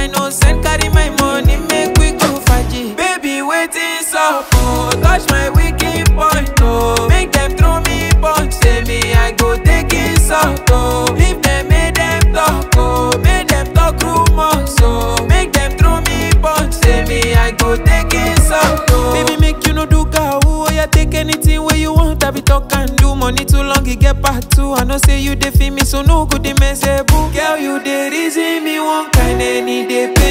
I no send carry my money, make we go faji. Baby, waiting so oh, touch my wicked point, oh. Make them throw me punch, say me I go take it so oh. Leave them, make them talk, oh. Make them talk rumors, oh. Make them throw me punch, say me I go take it so oh. Baby, make you no do cow, oh yeah, take anything where you want, I be talk and do. Money too long, it get part two. I know say you dey feel me, so no good, they mess boo. Girl, you dey reason me one kind any day.